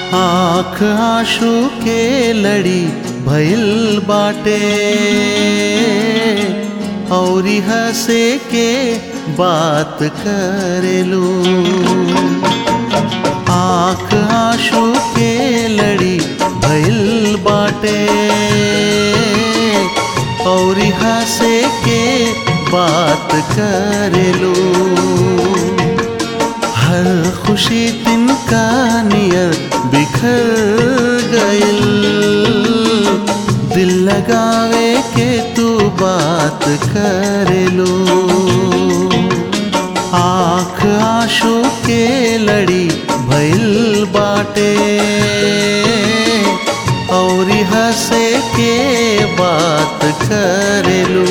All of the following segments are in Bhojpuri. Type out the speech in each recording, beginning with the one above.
आँख आंसू के लड़ी भइल बाटे औरी हंसे के बात करेलू आँख आंसू के लड़ी भइल बाटे औरी हंसे के बात करेलू हर खुशी तिनका नियर बिखर गइल दिल लगावे के तू बात करेलू आँख आंसू के लड़ी भइल बाटे और हंसे के बात करेलू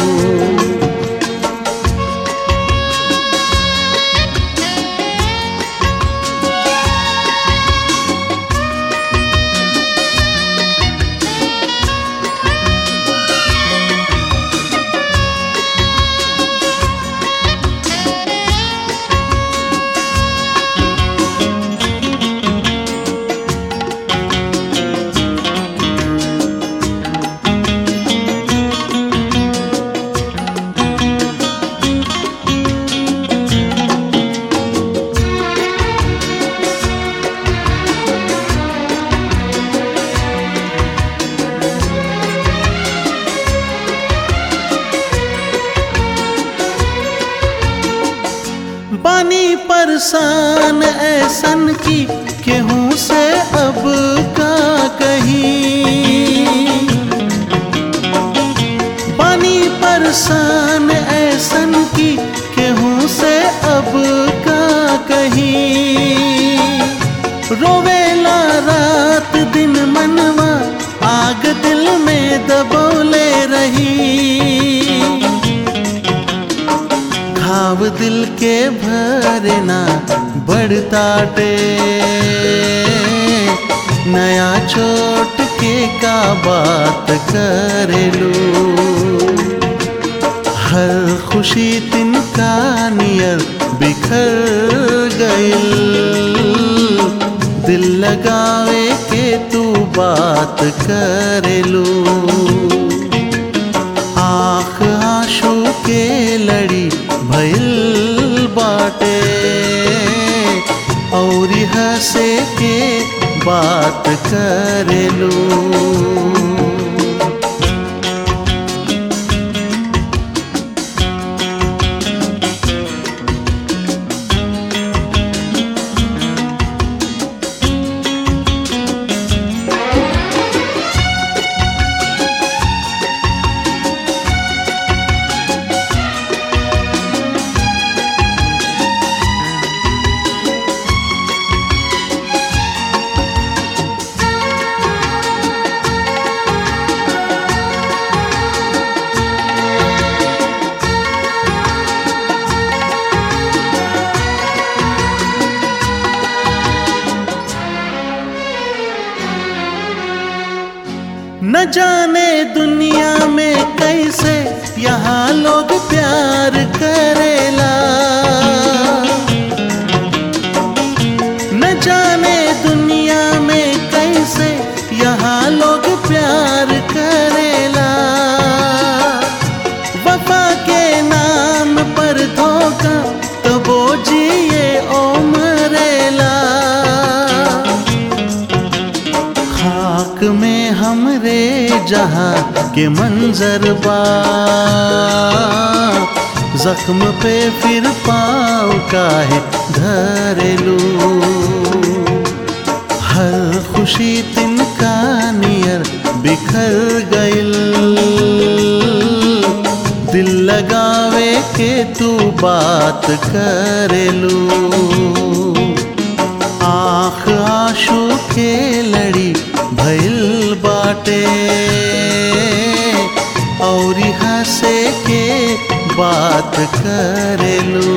बानी परेशान ऐसन की केहू से अब का कहीं बानी परेशान ऐसन की केहू से अब का कहीं रोवेला रात दिन मनवा आग दिल में दबोले रही घाव दिल के भरना बढ़ताटे नया चोट के का बात करेलू हर खुशी तिनका नियर बिखर गइल दिल लगावे के तू बात करेलू आँख आंसू के लड़ी भइल बाटे और हंसे के बात करेलू न जाने दुनिया में कैसे यहाँ लोग प्यार करेला न जाने दुनिया में कैसे यहाँ लोग प्यार करेला वफा के नाम पर धोखा तो वो जिए ओ मरेला खाक में हमरे जहाँ के मंजर बा जख्म पे फिर पाँव काहे धरेलू हर खुशी तिनका नियर बिखर गइल दिल लगावे के तू बात करेलू आँख आंसू के लड़ी भइल बाटे और हंसे के बात करेलू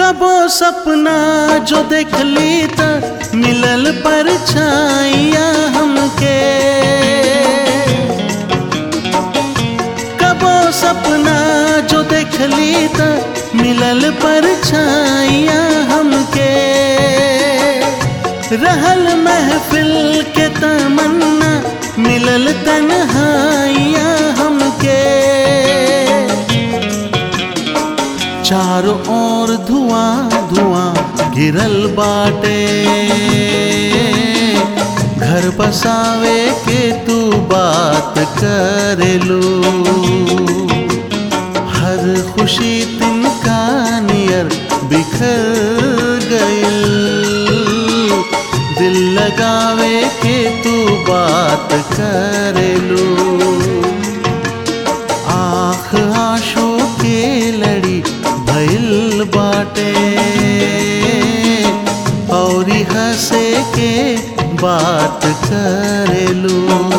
कबो सपना जो देखली त मिलल पर छाइया हमके कबो सपना जो देखली त मिलल पर छाइया हमके रहल महफिल के तमन्ना मिलल तन्हाइया हमके चारों ओर धुआं धुआं गिरल बाटे घर बसावे के तू बात करेलू हर खुशी तिनका नियर बिखर गइल दिल लगावे के तू बात करेलू आँख आंसू के लड़ी भइल बाटे और हंसे के बात करेलू